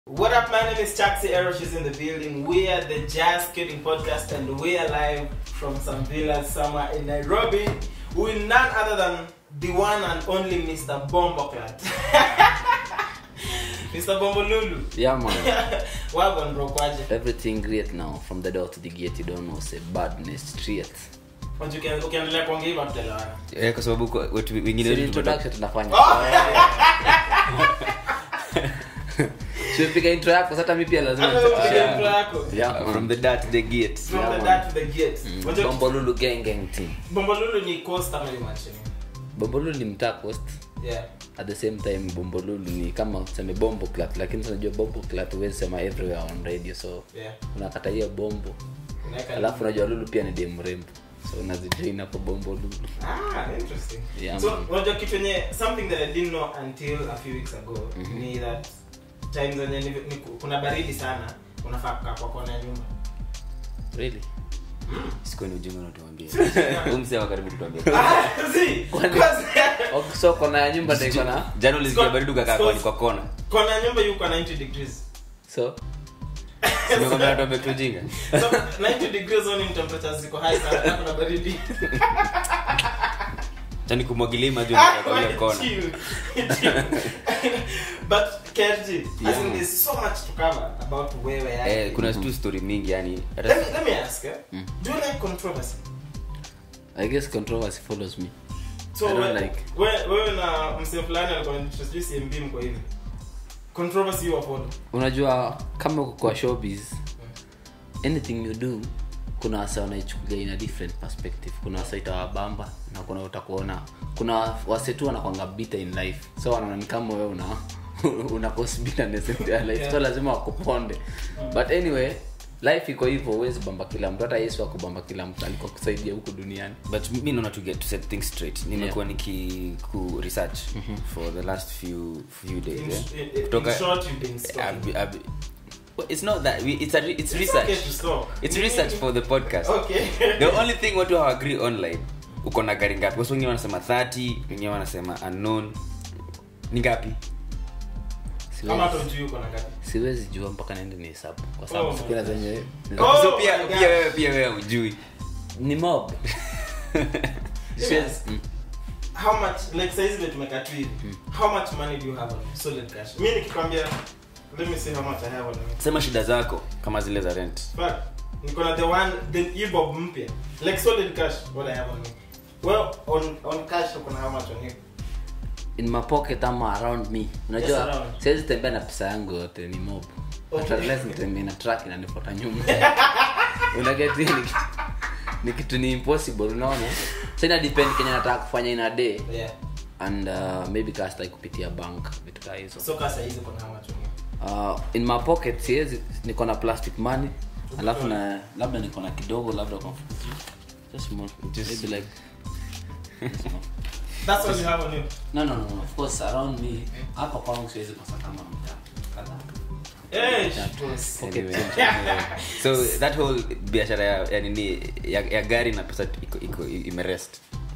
What up, my name is Chaxi Erosh is in the building. We are the Jazz Kidding Podcast and we are live from some villas somewhere in Nairobi with none other than the one and only Mr. Bomboclat. Mr. Bombolulu. Yeah, man. Wagon bro kwaje. Everything great now. From the door to the gate, you don't know, say badness straight. Wajua uki- ukiendelea kuongea hivyo tutelewana. Eh, kwa sababu kwa- watu wengine So, wetu introduction tunafanya. Oh! Sipiga intro yako, sasa mi pia lazima Hata wewe nichapie upige yangu. intro yako. Yeah, tumeto- man. from the dart to the gate From Yeah, the man. dart to the gate. Wajua- Bombolulu gang gang team. Bombolulu ni coast ama ni manchini? Bombolulu ni mtaa coast. Yeah. At the same time Bombolulu ni kama useme bombo clat, lakini sasa unajua bombo clat huwezi sema everywhere on radio, so Yeah. unakata hiyo bombo. Unaweka Alafu unajua lulu pia ni dem mrembo. So unazijoin hapo bombo lulu. Ah, interesting. Yeah, so, man. unajua kitu yenye something that I didn't know until a few weeks ago ni that times zenye ni, ni, kuna baridi sana unafaa kukaa kwa kona ya nyumba. Really? sikuwa ni ujinga unatuambia Huyu mzee wa karibu kutuambia Ah, see, Kwani- cause- Okay, so kona ya nyumba ndio iko na jana ulisikia baridi ukakaa kwa- kwa kona kona ya nyumba yuko 90 degrees. so Nimekwambia natuambia kitu ujinga So 90 degrees only in temperatures ziko high sana na kuna baridi. chani kumwagilia maji Ah, unakaa kwa hiyo kona chill. Chill. But KRG, as Yeah, in man. there's so much to cover about wewe yake. eh, kuna tu story mingi yani hata Let me, let me ask, eh? do you like controversy? I guess controversy follows me. so I don't we- like. we- wewe na msee fulani alikuwa sijui cmb mko hivi controversy you upon unajua kama uko kwa showbiz anything you do kuna wasa wanaichukulia in a different perspective kuna wasa itawabamba na kuna utakuona kuna wase tu wanakwanga bitter in life so wanaona ni kama wewe una una cause bitterness in their life Yeah. so lazima wakuponde but anyway life iko hivyo huwezi bamba kila mtu hata yesu akubamba kila mtu alikuwa kusaidia huku duniani but mi naona to get to set things straight nimekuwa niki ku research for the last few few days in, eh. in, in Kutoka- short you've been stalking. I've- I've- well, it's not that we- it's a, re- it's It's research okay to stalk. it's research for the podcast okay the only thing watu hawagree online uko na gari ngapi wasi wengine wanasema 30 wengine wanasema unknown ni ngapi kama siwezi, hata ujui uko na ngapi siwezi jua mpaka naende ni hesabu kwa Oh sababu my sikuna zenye Oh so pia my God. pia wewe pia wewe ujui ni mob Yes. how much like saizi vile tumekaa tu hivi how much money do you have on you? solid cash mi nikikwambia let me see how much i have on me sema shida zako kama zile za rent Fuck. niko na the one the ebob mpya like solid cash what i have on me well on on cash uko na how much on you in my pocket ama around me Yes, unajua around. siwezi tembea na pesa yangu yote ni mob Okay. Hata less nitembee na truck inanifuata nyuma unageti ni, ni kitu ni impossible unaona so ina depend kenye nataka kufanya in a day yeah and uh, maybe kastai kupitia bank vitu kaa hizo so kasa hizi uko na how much on you uh, in my pocket siwezi niko na plastic money alafu na labda niko na kidogo labda kwa just small Just- maybe like just small. that's all you have on you no no no no, of course around me hapa kwangu siwezi kosa kama mta kadhaa eh Tatu. boss. Pocket Anyway, change. anyway. so that whole biashara ya, ya, nini ya, ya gari na pesa iko, iko imerest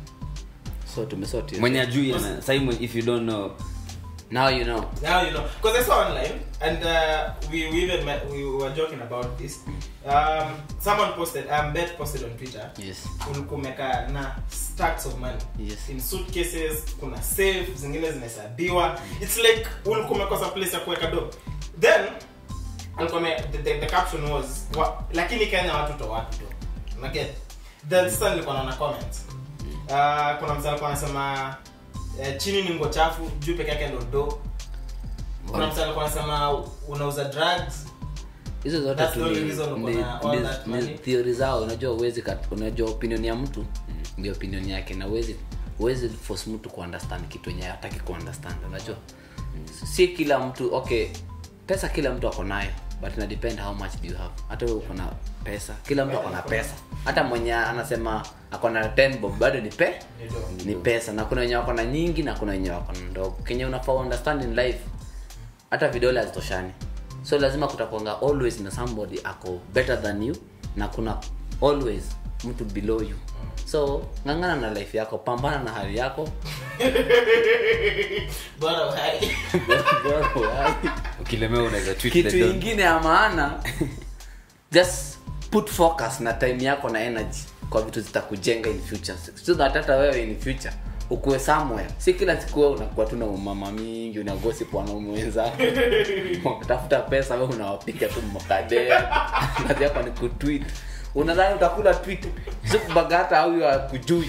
so tumesoti mwenye ajui ana simon if you don't know now you know Now you know, because I saw online, and uh, we, we even met, we were joking about this. Um, someone posted, um, Bet posted on Twitter. yes kumeka na stacks of money Yes. in suitcases kuna safe zingine zinahesabiwa its like ulikuwa umekosa place ya kuweka do then alikuwa ame- the, the, the caption was wa, lakini kenya watu to watu to unaget then sasa nilikuwa naona comments uh, kuna mtu alikuwa anasema eh, chini ni ngo chafu juu peke yake ndo do kuna mtu alikuwa anasema unauza drugs hizo zote That's tu the only ni- reason uko ni- na all ni- that ni money. theory zao unajua uwezi unajua opinion ya mtu ndio opinion yake na uwezi uwezi force mtu kuunderstand kitu yenye hataki kuunderstand unajua si kila mtu okay pesa kila mtu ako nayo but ina depend how much do you have hata wewe uko na pesa kila mtu ako na pesa hata mwenye anasema ako na 10 bob bado ni pe Ni do. ni pesa na kuna wenye wako na nyingi na kuna wenye wako na ndogo kenye unafaa understand in life hata vidole hazitoshani so lazima kutakwanga always na somebody ako better than you na kuna always mtu below you so ng'ang'ana na life yako pambana na hali yako bora uhai Bora uhai. ukilemewa unaweza tweet kitu the don. ingine ya maana just put focus na time yako na energy kwa vitu zitakujenga in future so that hata wewe in future ukuwe somewhere si kila siku wewe unakuwa tu na umama mingi unagosi kwa wanaume wenzako tafuta pesa wewe unawapiga tu mkade kazi yako ni kutweet unadhani utakula tweet zukubaga hata au akujui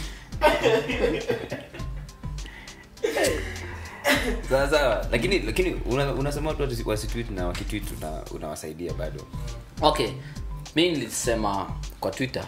sawa sawa lakini lakini una- unasema watu wasi- wasitweet na wakitweet una- unawasaidia bado okay mi nilisema kwa twitter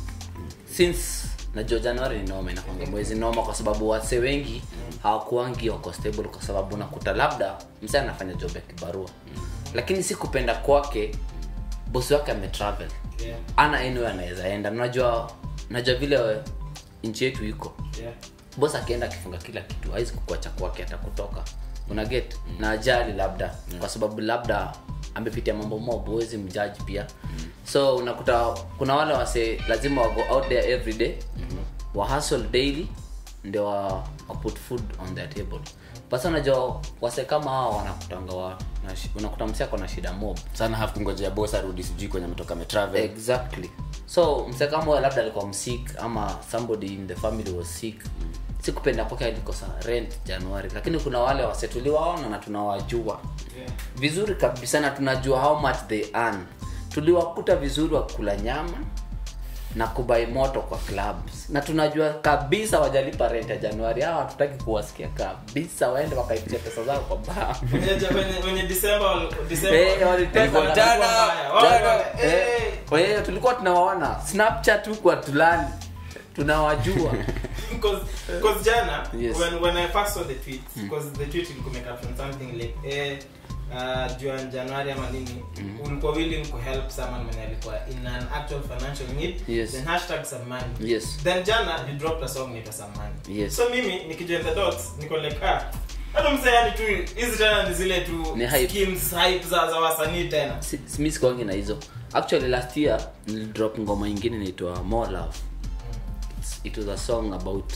since najua januari ni noma inakwanga mwezi noma kwa sababu wase wengi hawakuangi wako stable kwa sababu unakuta labda msee anafanya job ya kibarua lakini si kupenda kwake bosi wake ametravel Yeah. ana anywhere anaweza enda najua najua vile nchi yetu iko Yeah. bos akienda akifunga kila kitu hawezi kukuacha kwake hata kutoka una get na ajali labda kwa sababu labda amepitia mambo mob huwezi mjaji pia so unakuta kuna wale wase lazima wago out there every day wa hustle daily ndio wa, wa put food on their table basi unajua wase kama hao wanakutanga wa, na shi- unakuta msi ako na shida mob sana hafu kungojea bos arudi sijui kwenye ametoka ametravel exactly so mse kama huyo labda alikuwa msik ama somebody in the family was sick sikupenda kwake alikosa rent januari lakini kuna wale wase tuliwaona na tunawajua Yeah. vizuri kabisa na tunajua how much they earn tuliwakuta vizuri wakula nyama na kubai moto kwa clubs na tunajua kabisa wajalipa rent ya januari hawa hatutaki kuwasikia kabisa waende wakaitisha pesa zao kwa baa Wenye- wenye- wenye December wal- December Eh, wal- walitesa walikuwa na- mbaya. Jana- Wale- jana- wale- eh, Eh, kwa hiyo tulikuwa tunawaona snapchat huku atulali tunawajua Because, because jana Yes. when, when I first saw the tweet because the tweet ilikuwa imecaption something like eh uh, juu ya Januari ama nini ulikuwa willing to help someone when alikuwa in an actual financial need Yes. then hashtag some money Yes. then jana you dropped a song naitwa some money Yes. so mimi nikijoin the dots niko like ah hata msee yani tu hizi tena ni zile tu Ni hype. schemes hype za za wasanii tena Si- si- mi sikuangi na hizo actually last year nilidrop ngoma ingine inaitwa more love It's, it was a song about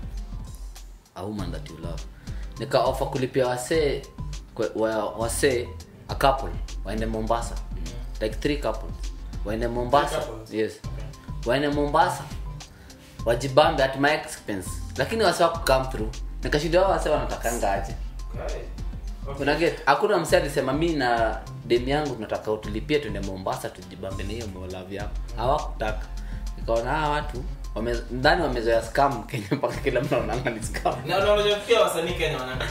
a woman that you love nikaofa kulipia wasee kwe- wa- wasee a couple waende mombasa like three couples waende mombasa Three couples? yes waende mombasa wajibambe at my expense lakini wase waku come through nikashinda wao wase wanatakanga aje okay. okay. unaget hakuna mse alisema mi na demu yangu tunataka utulipie tuende mombasa tujibambe na hiyo molavi yako hawakutaka nikaona hawa watu wame- ndani wamezoea scam kenya mpaka kila mtu anaona ni scam na na unajua pia wasanii Kenya wanangaji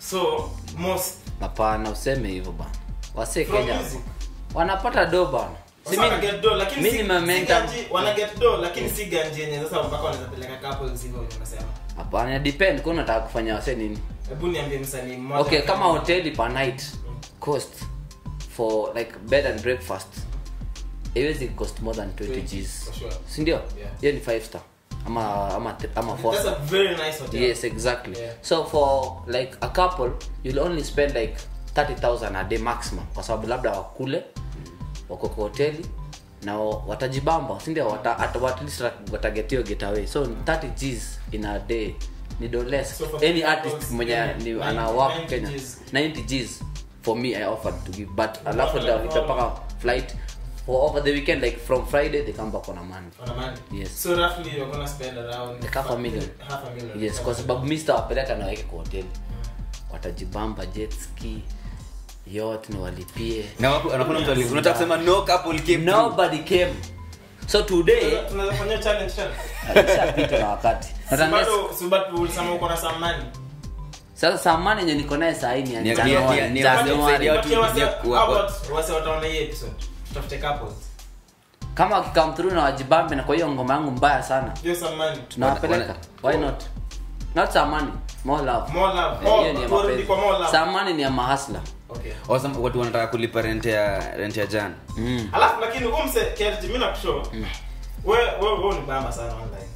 so most hapana useme hivyo bana wase From kenya music. wanapata do bana Si Sasa mi- wana get do lakini mi si- ni si mamenta ganji- wana get do lakini si ganji yenye sasa mpaka wanaweza peleka couples hivyo wenye unasema hapana depend kwa unataka kufanya wase nini hebu niambie msanii mmoja okay kama hoteli per night cost for like bed and breakfast iwezi cost more than 20 gs for sure. sindio Yeah. hiyo ni 5 star ama ama th- ama 4 that's star a very nice hotel yes exactly Yeah. so for like a couple you'll only spend like 30000 a day maximum kwa sababu labda wakule wako kwa hoteli na wa- watajibamba sindio wata, at, at least watagetio getaway so 30 gs in a day ni do less So for any three artist couples, mwenye yeah, ni 90 ana work 90 kenya Gs. 90 gs for me i offered to give but alafu Wako ndio na nitapaka flight for over the weekend like from friday they come back on a monday on a month Yes. so roughly you're gonna spend around Like half a million. half a million yes kwa sababu mi sitawapeleka na waweke kwa hoteli watajibamba jetski yote ni walipie na wapo anakuna mtu ali- unataka kusema no couple came through. nobody came so today tunaweza fanya challenge tena alishapita na wakati Si Natanga- bado si bado ulisema uko na some money sasa samani yenye niko naye sahii ni ya Ni- ni- Januari, ni- ni- Januari. kusaidia watu Wacha wase- wengine kuwa- how about wase wataona hii episode tutafute couples kama wakikam through na wajibambe na kwa hiyo ngoma yangu mbaya sana hiyo some money tunawapeleka Wana- why not not samani more love more love Eh, more hiyo ni ya turudi mapenzi. kwa more love samani ni ya mahasla okay Wasema watu wanataka kulipa rent ya rent ya jana mm. alafu lakini umse KRG mimi nakushow wewe wewe wewe ni bamba sana online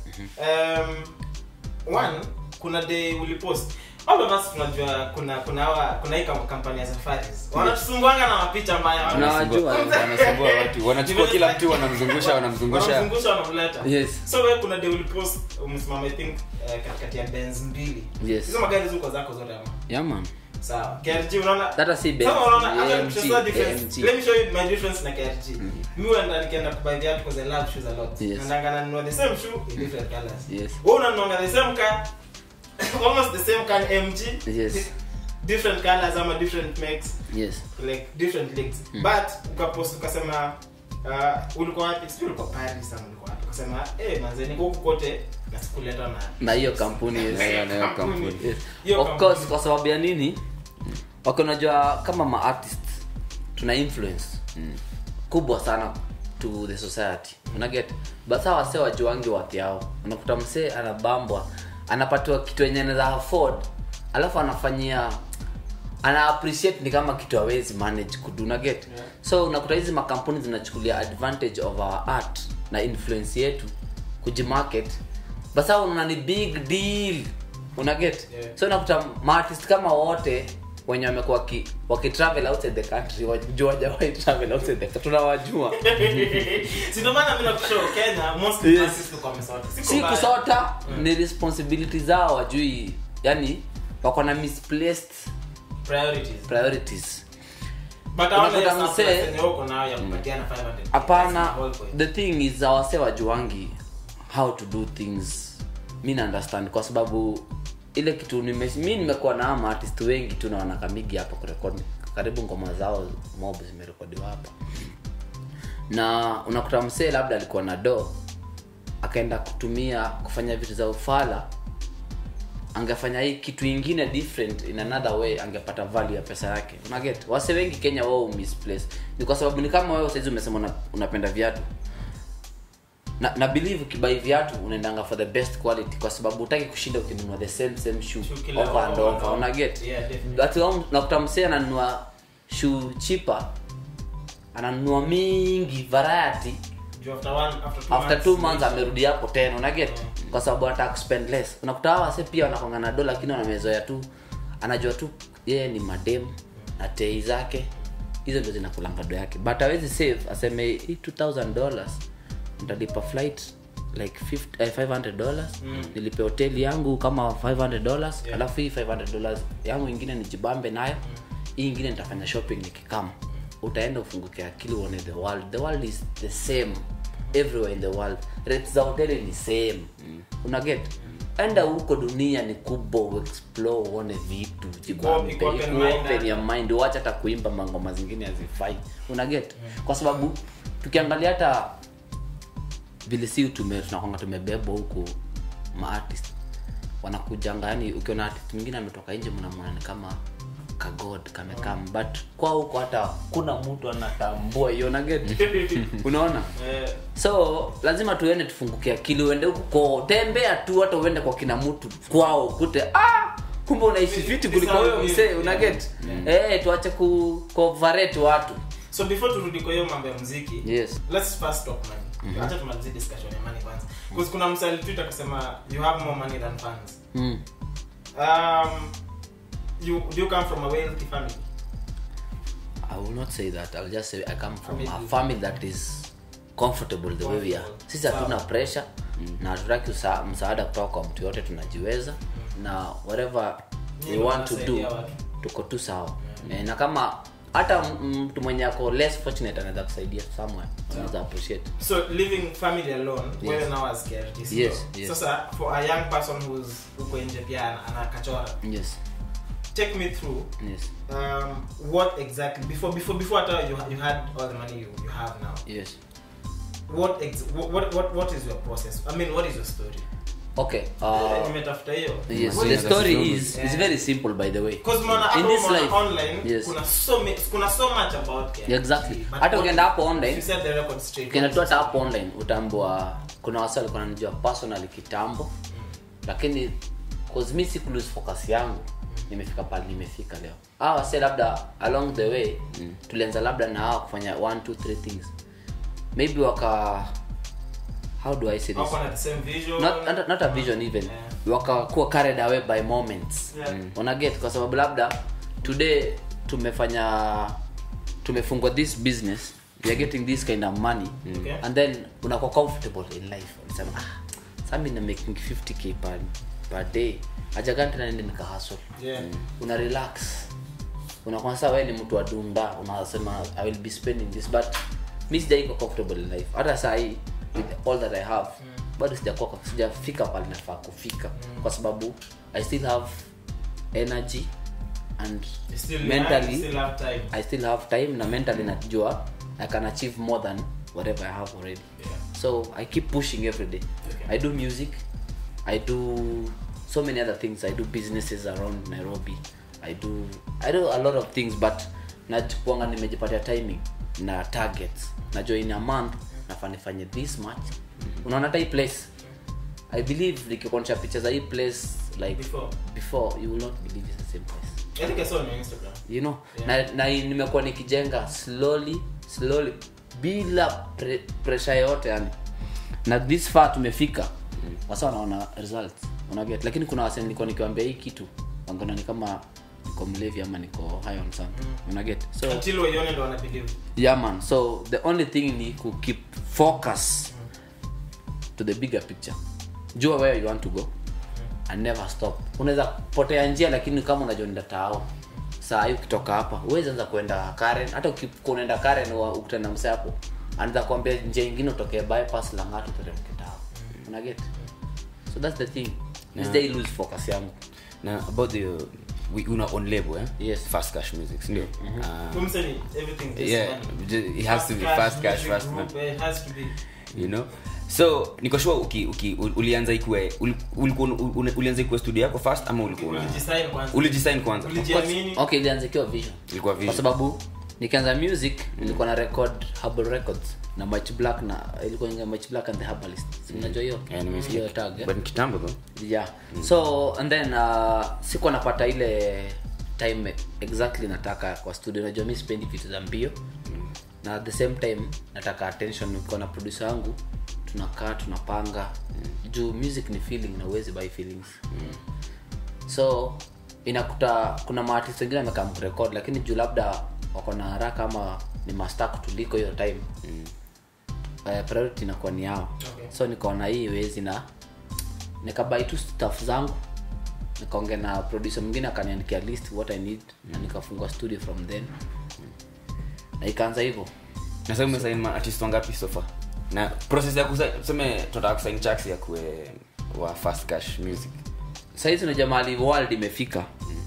um one kuna day ulipost all of us tunajua kuna kuna hawa kuna hii kam- kampani ya safaris wanatusumbuanga na mapicha mbaya Tunawajua. wanasumbua watu wanachukua kila mtu wanamzungusha wanamzungusha wanamzungusha wanamleta Yes. so wewe kuna day ulipost umesimama i think eh, katikati ya benz mbili Yes. hizo magari ziko zako zote ama yeah man sawa KRG unaona Hata si Kama Benz, unaona ni hata AMG, nikisema difference AMG. let me show you my difference na KRG mimi huenda nikienda kubuy viatu because I love shoes a lot Yes. naendanga nanunua the same shoe in different colors Yes. wewe unanuanga the same car almost the same car MG Yes. different colors ama different makes yes like different leagues but ukapost ukasema uh, ulikuwa wapi sijui ulikuwa Paris ama ulikuwa wapi ukasema eh manze niko huku kote na sikuleta na na hiyo kampuni yes. Na hiyo- na hiyo kampuni. Yes. Hiyo of kampuni. course kwa sababu ya nini okay unajua kama maartist tuna influence kubwa sana to the society unaget but saa wasee wajuangi wati yao unakuta msee anabambwa anapatiwa kitu yenye anaweza afford alafu anafanyia ana appreciate ni kama kitu awezi manage kudu unaget Yeah. so unakuta hizi makampuni zinachukulia advantage of our art na influence yetu kujimarket basa unaona ni big deal unaget Yeah. so unakuta maartist kama wote wenye wamekuwa waki- wakitravel outside the country wajua wajawahi travel outside the country tunawajua si ndio maana mimi nakushow Kenya mostly Yes. artists tuko wamesota Siko si mbaya. kusota ni responsibility zao wajui yani wako na misplaced priorities priorities but hawana Unakuta hiyo surplus msee- yenye uko nayo ya kupatiana 500 hapana That's the whole point. the thing is awase wajuangi how to do things mi na understand kwa sababu ile kitu nime, mi nimekuwa na ama artist wengi tu na wanakamigi hapa kurekodi karibu ngoma zao mob zimerekodiwa hapa na unakuta msee labda alikuwa na do akaenda kutumia kufanya vitu za ufala angefanya hii kitu ingine different in another way angepata value ya pesa yake unaget wase wengi kenya wao misplace ni kwa sababu ni kama wewe saizi umesema una, unapenda viatu na, na believe ukibai viatu unaendanga for the best quality kwa sababu utaki kushinda ukinunua the same same shoe Shoe kila over and over and over over. unaget Yeah, definitely. But wao- unakuta msee ananunua shoe cheaper ananunua mingi variety Juu after one after two after two months months amerudi hapo tena unaget kwa sababu anataka kuspend less unakuta hawa wase pia wanakwanga na do lakini wanamezoea tu anajua tu yeye ni madem na tei zake hizo ndio zinakulanga do yake but awezi save aseme hii 2000 dollars ntalipa flight like 50, eh, 500 dollars nilipe hoteli yangu kama 500 dollars Yeah. alafu hii 500 dollars yangu ingine nijibambe nayo hii ingine nitafanya shopping nikikama utaenda ufunguke akili uone the world the world is the same everywhere in the world rates za hoteli ni same unaget enda huko dunia ni kubwa uexplore uone vitu jibambe, iko open iko mind, open ya mind uache hata kuimba mangoma zingine hazifai unaget kwa sababu tukiangalia hata vile si tume tunakwanga tumebebwa huku maartist wanakujanga yani ukiona artist mwingine ametoka nje mnamwona ni kama kagod kamekam but kwa huko hata kuna mtu anatambua hiyo naget unaona eh, so lazima tuende tufunguke akili uende huku ko tembea tu hata uende kwa kina mtu kwao kute ah kumbe unaishi fiti kuliko huyo msee unaget eh tuache ku coverate watu so before turudi kwa hiyo mambo ya muziki yes let's first talk money acha tumalizie discussion ya money kwanza because kuna msali tweet akasema you have more money than fans mm. um you do you come from a wealthy family I will not say that. I'll just say I come from a Family. family that is comfortable the way we are. Comfortable. Sisi hatuna Sawa. pressure na hatutaki usa- msaada kutoka kwa mtu yote tunajiweza na whatever we Nyinyi want to do mnasaidia watu. tuko tu sawa Eh, na kama hata m- mtu mwenye ako less fortunate anaweza kusaidia somewhere anaweza appreciate so living family alone Yes. wewe now as KRT sio? Yes, yes. sasa for a young person who's uko nje pia ana- anakachora yes take me through yes um, what exactly before before before hata you, you had all the money you, you have now yes what, ex, what what what is your process i mean what is your story okay uh, nimetafuta hiyo yes What the is story story? is Yeah. is very simple by the way because mwana in hapo this mwana life online yes kuna so ma- kuna so much about KRT. Exactly. But Hata what- ukienda hapo online, you set the record straight ukienda tu hata hapo online utaambua kuna wasi walikuwa nanijua personally kitambo lakini cause mi siku lose focus yangu nimefika pale nimefika leo hawa wase labda along the way tulianza labda na hawa kufanya one two three things maybe waka how do i say this Wako na the same vision not, not, not a vision even Yeah. wakakuwa carried away by moments Yeah. mm. unaget kwa sababu labda today tumefanya tumefungwa this business we are getting this kind of money Okay. and then unakuwa comfortable in life unasema ah sasa mimi na making 50k per per day ajagan tena nende nikahasol Yeah. una relax unakwanza wewe ni mtu wa dunda unasema i will be spending this but mi sijaiko comfortable in life hata saa hii with all that i have bado sijakuwa sijafika pale nafaa kufika kwa sababu i still have energy and You still young, mentally you still have time. i still have time na mentally najua i can achieve more than whatever i have already Yeah. so i keep pushing every day Okay. i do music i do so many other things i do businesses around nairobi i do i do a lot of things but najuanga nimejipatia timing na targets najua in a month nafaa nifanye this much unaona hata hii place i believe nikikuonyesha picha za hii place like Before. before you will not believe it's the same place I think I saw on your Instagram. you know Yeah. na, na nimekuwa nikijenga slowly slowly bila pre, pressure yote yani na this far tumefika wasa wanaona results unaget lakini kuna wase nilikuwa nikiwambia hii kitu wangona ni kama niko mlevi ama niko high on something unaget so Until waione ndo wana believe. yeah man so the only thing ni ku keep focus to the bigger picture jua where you want to go and never stop unaweza potea njia lakini kama unajua nenda tao saa hii ukitoka hapa uwezi anza kuenda karen hata ukikuwa unaenda karen wa- ukutana na mse hapo anaweza kuambia njia ingine utokee bypass langatu teremke tao unaget so that's the thing Yeah. yeah. lose focus yangu na about the we una on label eh Yes. fast cash music sindio Ah, Tumse ni everything just yeah money. ju- it has to be fast cash music fast group, money eh, it has to be. you know so niko sure uki, uki, ul- ulianza ikue ul- ulikuwa un- un- ulianza ikue studio yako first ama ulikuwa una- Ulijisign kwanza. ulijisign kwanza Ulijiamini. okay ilianzikiwa vision ilikuwa kwa vision sababu nikianza music nilikuwa na record Herbal records na Mach black na ilikuwa inga Mach black and the herbalist Si unajua hiyo Yeah, nimesikia. hiyo tag eh? but ni kitambo though yeah so and then uh, sikuwa napata ile time exactly nataka kwa studio najua mi sipendi vitu za mbio na at the same time nataka attention nikiwa na producer wangu tunakaa tunapanga juu music ni feeling na uwezi buy feelings so inakuta kuna maartist wengine amekaa mkurekod lakini juu labda wako na haraka ama ni masta kutuliko hiyo time mm. uh, priority inakuwa ni yao Okay. so nikaona hii wezi na nikabai tu staff zangu nikaongea na producer mwingine akaniandikia list what i need na nikafungua studio from then na ikaanza hivyo na sasa umesign ma artist wangapi so far na process ya kusa- tuseme tunataka kusign tracks ya kue wa fast cash music sahizi unajua mahali world imefika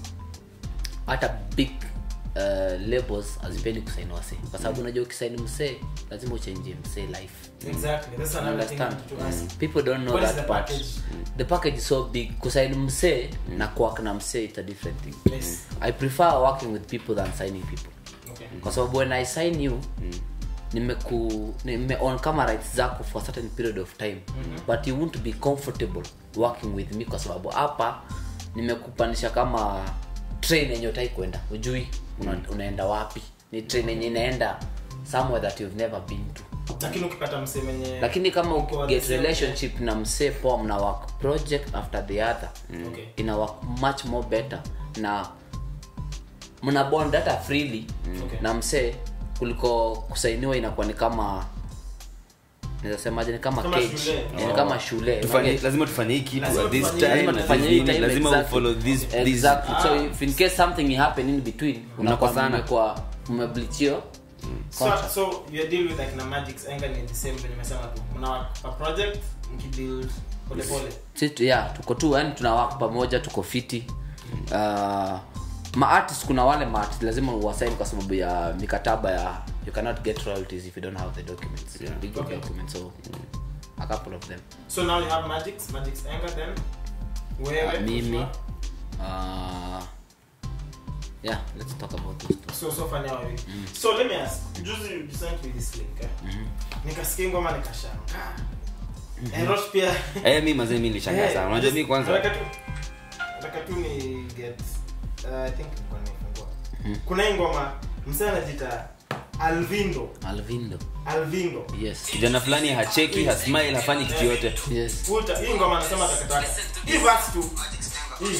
hata big uh, labels hazipendi kusaini wase kwa sababu unajua ukisaini msee lazima uchenjie msee life Exactly. That's another thing understand to ask. people don't know What is that the part package? the package is so big kusaini msee na kuwak na msee it's a different thing Yes. i prefer working with people than signing people Okay. kwa sababu when i sign you nimeku nimeon kama rights zako for a certain period of time but you won't be comfortable working with me kwa sababu hapa nimekupanisha kama train yenye utai kwenda ujui una, unaenda wapi ni train yenye inaenda somewhere that you've never been to lakini ukipata msee mwenye lakini kama uko ukiget the same- relationship na msee poa mna work project after the other Okay. ina work much more better na mna bond hata freely Okay. na msee kuliko kusainiwa inakuwa ni kama nazasemaje ni kama Kama cage. shule. Eh, ni kama shule Tufanye- Unaget? lazima tufanye hii kitu Lazima at this tufanye- time lazima na tufanye this hii nini, time lazima exactly. ufollow this this Exactly. so Ah. if in case something happen in between unakuwa Mnakosana. mmekuwa mmeblichio so, so you deal with like na magics anger ni the same venye nimesema tu mna work a project mkibuild pole pole Sisi tu- yeah, tuko tu yani tunawaka pamoja tuko fiti uh, maartist kuna wale maartist lazima uwasaini kwa sababu ya mikataba ya you cannot get royalties if you don't have the documents Yeah. legal Okay. documents so a couple of them so now you have magics magics anger then wewe uh, mimi Joshua. uh, yeah let's talk about those two. so so fanya wewe so let me ask juzi you sent me this link eh? nikasikia ngoma nikashangaa eh Rosh pia eh mi mazee mi nilishangaa sana unajua mi kwanza nataka tu nataka tu ni get uh, i think nilikuwa nimefungua kuna hii ngoma msee anajiita Alvindo alvindo Alvindo yes kijana fulani hacheki hasmile hafanyi kitu yote yes Futa, hii ngoma anasema takataka hii verse tu hii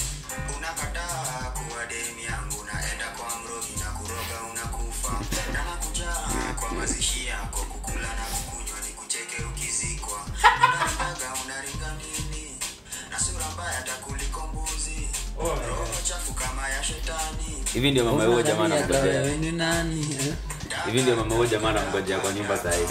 unakataa kuwa demi yangu naenda kwa mrogi na kuroga unakufa na nakujaa kwa mazishi yako kukula na kukunywa ni kucheke ukizikwa unarigaga unaringa nini na sura mbaya Oh my God. roho chafu kama ya shetani hivi ndio mama huyo jamaa anamngojea Wewe ni nani eh? hivi ndio mama huyo jamaa anamngojea kwa nyumba sahii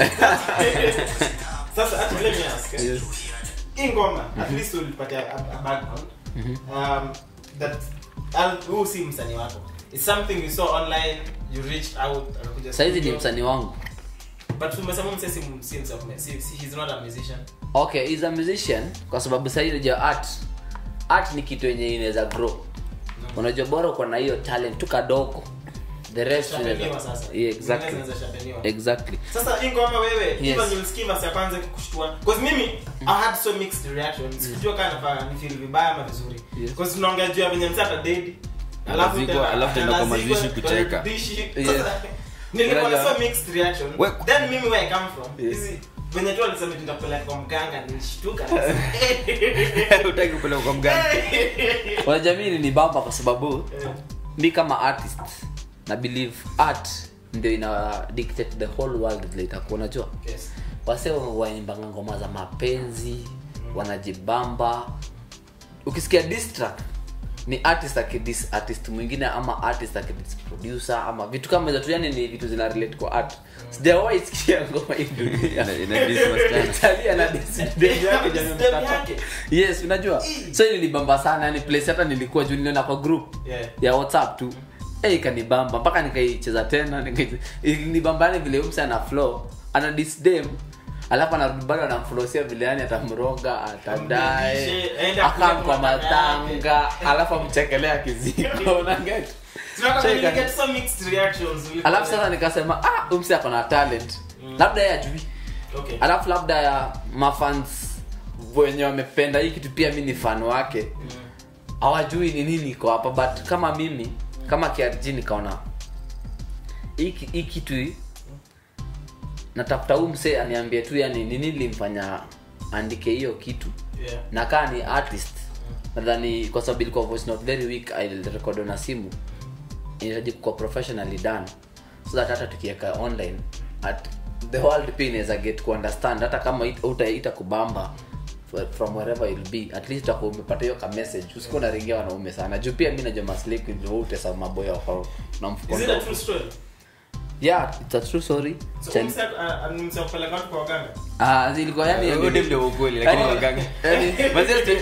sasa actually, let me ask eh? Yes. hii ngoma at least ulipatia a, a background um, that al- huu si msanii wako it's something you saw online you reached out akakuja saizi ni studio. msanii wangu but umesema mse si si himself si, si, he's not a musician okay he's a musician kwa sababu sahii unajua art art ni kitu yenye inaweza grow unajua bora uko na hiyo talent tu kadogo the rest Shapeniwa unaweza- sasa yeah, exactly Zingine zinaweza shapeniwa. exactly sasa hii ngoma wewe Yes. even ulisikia verse ya kwanza kukushtua because mimi i had so mixed reactions sikujua kana nafaa ni feel vibaya ama vizuri Yes. because tunaongea juu ya venye msaka dead Anazikwa, alafu tena kwa mazishi kucheka. Yes. nilikuwa na Unajua- so mixed reaction We- then mimi where i come from Yes. hizi venye tu alisema tutapeleka kwa mganga nilishtuka utaki kupeleka kwa mgani unajua mimi ni bamba kwa sababu mi kama artist na believe art ndio ina dictate the whole world vile itakuwa unajua yes wase waimbanga ngoma za mapenzi wanajibamba ukisikia diss track ni artist akidis artist mwingine ama artist akidis producer ama vitu kama hizo tu yani ni vitu zina relate kwa art sijawahi sikia ngoma hii dunia Ina- ina diss wasichana. Italia na diss dem yake jamii Dem mtata. yake. yes unajua so hii nilibamba sana yani place hata nilikuwa juu niliona kwa group Yeah. ya whatsapp tu hey, ikanibamba mpaka nikaicheza tena nikai- ilinibamba yani vile umse ana flow ana disdem alafu anarudi bado anamflosia vile yani atamroga atadae Amrudishe, aende akule akam kwa kwa matanga matanga alafu amchekelea kiziko unaget Tunataka So to ika- get some mixed reactions alafu sasa nikasema ah umse ako na talent labda yeye ajui okay alafu labda ya mafans wenye wamependa hii kitu pia mi ni fan wake hawajui ni nini iko hapa but kama mimi kama krg nikaona hii ki- hii kitu hii, natafuta huu msee aniambie tu yani ni nini limfanya andike hiyo kitu yeah na kaa ni artist nadhani kwa sababu ilikuwa voice not very weak ilirekodiwa na simu inahitaji kuwa professionally done so that hata tukiweka online at the world pia inaweza get ku understand hata kama it- utaita kubamba f- from wherever you'll be at least utakuwa umepata hiyo ka message usikuwa unaringia wanaume sana juu pia mi najua maslik utesa maboya wako na mfuko is it a ndogo. true story yeah it's a true story so Chen- umse uh, umse kupeleka watu kwa waganga ah zilikuwa yani Huo ndio ndio ukweli lakini Yani- waganga yani- Mazee-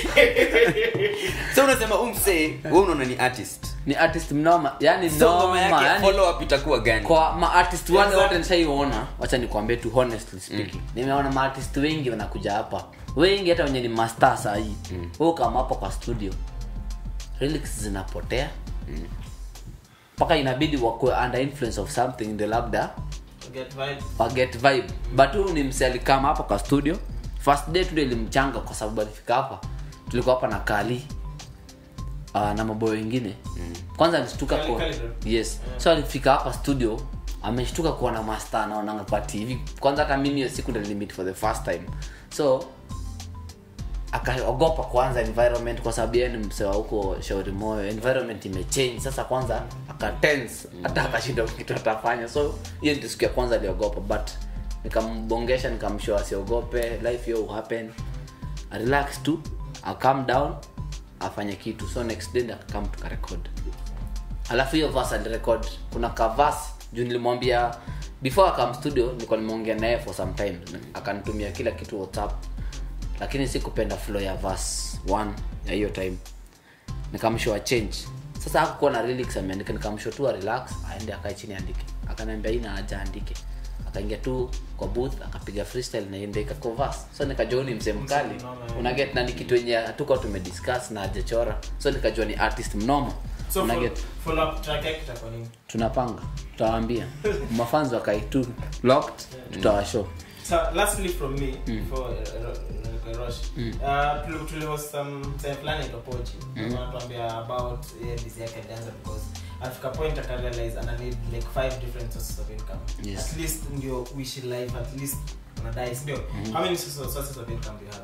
so unasema umse wewe unaona ni artist ni artist mnoma yani so ngoma noma yake yani follow up itakuwa gani kwa maartist wale Exactly. wote nishaiona wacha nikwambie tu honestly speaking nimeona maartist wengi wanakuja hapa wengi hata wenye ni master sahii mm. kama hapo kwa studio lyrics zinapotea mpaka inabidi wakuwe under influence of something ndio labda get vibe waget vibe but huyu ni mse alikama hapa kwa studio first day tu ndio ilimchanga kwa sababu alifika hapa tulikuwa hapa na kali uh, na maboyo wengine kwanza alishtuka Kali- kwa Kali bro. yes so alifika hapa studio ameshtuka kuona master anaonanga kwa tv kwanza hata mimi hiyo siku ndo nilimit for the first time so akaogopa kwanza environment kwa sababu yeye ni msewa huko shauri moyo environment imechange sasa kwanza akatense hata akashinda kitu atafanya so hiyo ndio siku ya kwanza aliogopa but nikambongesha nikamshow asiogope life hiyo happen relax tu a calm down afanye kitu so next day akakam tukarekod alafu hiyo verse alirecord kuna kavas juu nilimwambia before akam studio nilikuwa nimeongea naye for some time akanitumia kila kitu whatsapp lakini sikupenda flow ya verse 1 ya hiyo time nikamshow change sasa hakukuwa na lyrics ameandika nikamshow tu a relax aende akae chini andike akaniambia ina haja andike akaingia tu kwa booth akapiga freestyle na ndio ikako verse so nikajua huyu ni msee mkali unaget na ni kitu yenye hatuko tumediscuss na hajachora so nikajua ni artist mnoma so Una fo- get? follow up track yake itakuwa nini tunapanga tutawaambia mafanzi wakaitu locked tutawashow so lastly from me before uh, ro- ro- rush uh tuli- tulihost some time fulani itopochi wanatuambia about yeah, busy yake dancer because afika point akarealize ana need like five different sources of income Yes. at least ndio uishi life at least unadai sindio how many sources sources of income do you have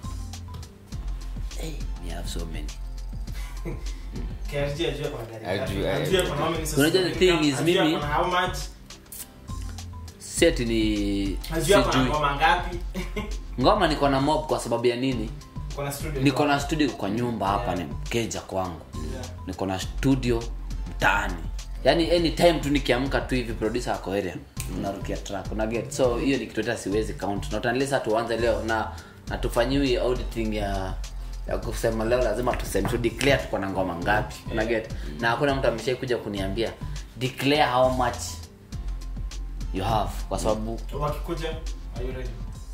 hey, we have so many KRG ajue kuna gari ngapi, Ajue, ajue ajue. kuna how many sources Unajua of the thing income, is ajue mimi- kuna how much seti ni ajue kuna sijui ngoma ngapi ngoma niko na mob kwa sababu ya nini Uko na studio niko na studio kwa nyumba hapa ni mkeja kwangu Yeah. niko na studio mtaani yaani anytime tu nikiamka tu hivi producer ako area unarukia track una get so hiyo ni kitu hata siwezi count not unless tuanze leo na na tufanyiwi auditing ya ya kusema leo lazima tuseme tu declare tuko na ngoma ngapi una get na hakuna mtu ameshai kuja kuniambia declare how much you have kwa sababu wakikuja are you ready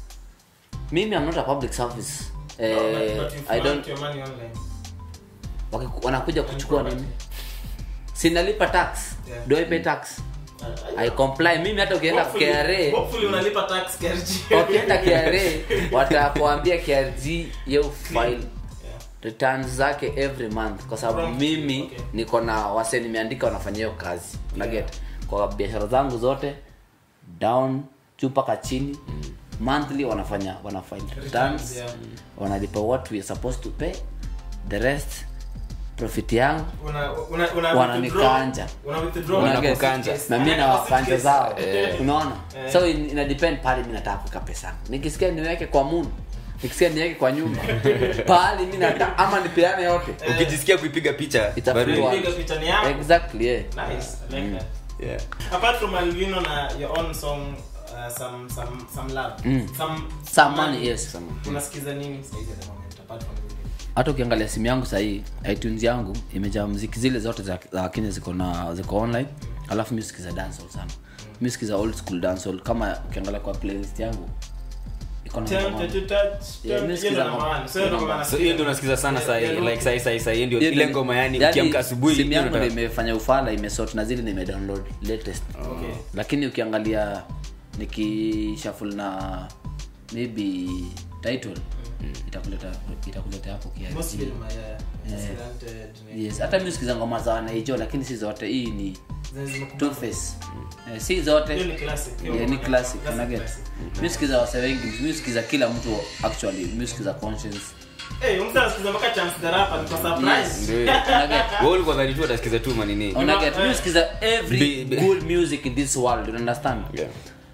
mimi i'm not a public service No, eh, but, but you i flaunt don't your money online Wakiku- wanakuja kuchukua property. nini sinalipa tax Yeah. do I pay tax Uh, i comply mimi hata ukienda Hopefully- kra hopefully unalipa tax KRG. ukienda kra watakuambia krg yo file Yeah. returns zake every month kwa sababu From- mimi okay. niko na wase nimeandika wanafanya hiyo kazi unaget kwa biashara zangu zote down juu mpaka chini monthly wanafanya wanafile returns yeah. wanalipa what we are supposed to pay the rest profit yangu Una- una- una Wananikanja. withdraw- una withdraw Una na get- kukanja. case. na mi na Anaeka wakanja case. zao Eh. unaona Eh. so in- ina depend pale mi nataka kuweka pesa yangu. nikisikia niweke kwa moon nikisikia niweke kwa nyumba pahali mi nataka ama nipeane yote ukijisikia kuipiga picha Itafiwa. bado- Piga picha ni yako. exactly yeah. Nice. I like that. yeah. apart from albino na your own song uh, some some some love some Some money, yes. unasikiza nini saizi at the moment apart from albino hata ukiangalia simu yangu sahii itunes yangu imejaa mziki zile zote za, za kenya ziko na ziko online alafu music za dancehall sana music za old school dancehall kama ukiangalia kwa playlist yangu iko na ngoma- Tempted to touch, Yeah, tempted- music hiyo za ndo ngoma. maana. So hiyo ndo Ngoma. maana so hiyo ndio unasikiza sana Yeah, sahi yeah, like sahi sahi sahi hiyo ndio Hiyo ile ndio- ngoma yani yani ukiamka asubuhi simu yangu hiyo ndio ndio imefanya ufala imesort na zile nimedownload latest Okay. lakini ukiangalia nikishaful na maybe title itakuleta itakuleta hapo kiasi Mostly ni ma- yeah, accidented, ni- yes hata mi sikiza ngoma za wanaijo lakini si zote hii ni zenye zimekubali. two face eh, si zote Hiyo ni classic. Hiyo yeah, ni ngoma- classic classic, unaget classic. music za wase wengi music za kila mtu actually music za conscience Eh, huyu mtu anasikiza mpaka Chance the Rapper, niko surprised. ndio hiyo. unaget wewe ulikuwa dhani tu atasikiza tu manini unaget eh. music za every Be- be- good music in this world you understand yeah.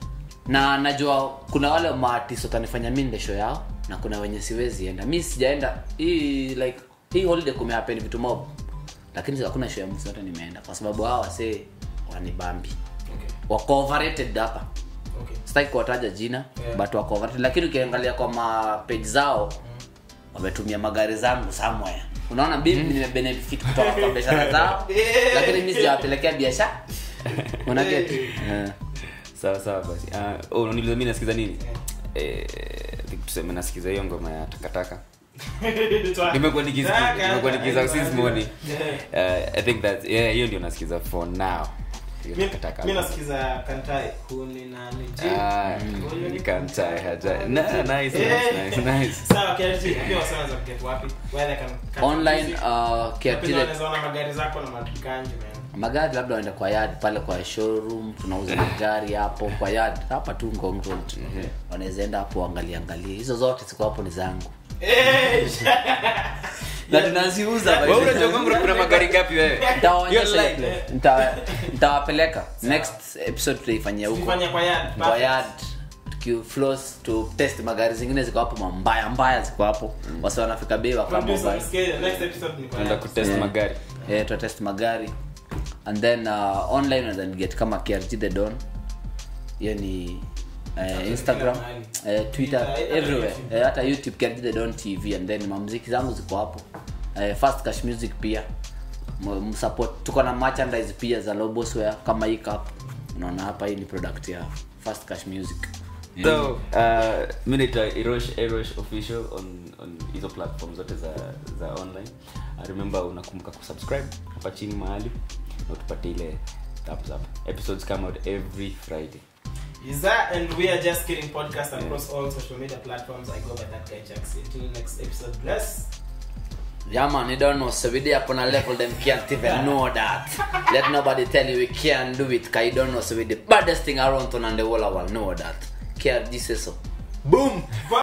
na najua kuna wale maartist watanifanya mi nde show yao na kuna wenye siwezi enda mi sijaenda hii like hii holiday kumehappen vitu mob lakini hakuna show ya mtu yote nimeenda kwa sababu hawa wasee wanibambi Okay, wako overrated hapa okay. sitaki kuwataja jina Yeah. but wako overrated lakini ukiangalia kwa mapage zao wametumia magari zangu somewhere unaona mimi nimebenefit kutoka kwa biashara zao Yeah. lakini mi sijawapelekea biashara unaget Yeah. Eh. sawa sawa basi uh, oh, unaniuliza mimi nasikiza nini Yeah. eh I think tuseme nasikiza hiyo ngoma ya takataka Twa- nimekuwa nikisikiza Taka, nimekuwa nikisikiza taka, since morning Yeah. uh, i think that yeah hiyo ndio nasikiza for now Hiyo Mi- takataka mi nasikiza kantai huni na niji ah Huyu ni you can't tie her tie. Mm. Nah, nice Eh. nice nice nice sawa KRG, ambia wasee wanaweza kuget wapi where they can catch online music. uh, Na pia kiatile wanaweza ona magari zako na maganji man magari labda waenda kwa yard pale kwa showroom tunauza magari hapo kwa yard hapa tu Ngong Road wanaweza enda hapo angalia angalia hizo zote ziko hapo ni zangu Eh, na tunaziuza by the wewe way. unajua kwangu kuna magari ngapi wewe Nitawaonyesha Hiyo hiyo line. place. Nita- nitawapeleka next episode tutaifanyia huko Tukifanya kwa yard kwa yard tukifloss to test magari zingine ziko hapo mambaya mbaya ziko hapo wasi wanafika bei wakama Producer, mbaya msikie, next episode ni kwa tunaenda yard. kutest Yeah. magari eh, tutatest magari and then uh, online unaweza get kama krg the don hiyo ni uh, instagram mahali. uh, twitter Twitter, hata everywhere YouTube. Eh, hata youtube krg the don tv and then mamziki zangu ziko hapo uh, fast cash music pia M- msupport tuko na merchandise pia za lobosware kama hii cup unaona hapa hii ni product ya fast cash music so uh, mi naitwa erosh erosh official on on hizo platform zote za za online uh, remember unakumbuka kusubscribe hapa chini mahali na utupate ile thumbs up episodes come out every friday Is that and we are just kidding podcast across all social media platforms. I go by that guy Jax. Until next episode, bless. Yeah man, you don't know. So we there upon a level them can't even know that. Let nobody tell you we can't do it. Cause you don't know. So we the baddest thing around town and the whole world know that. Care this is so. Boom.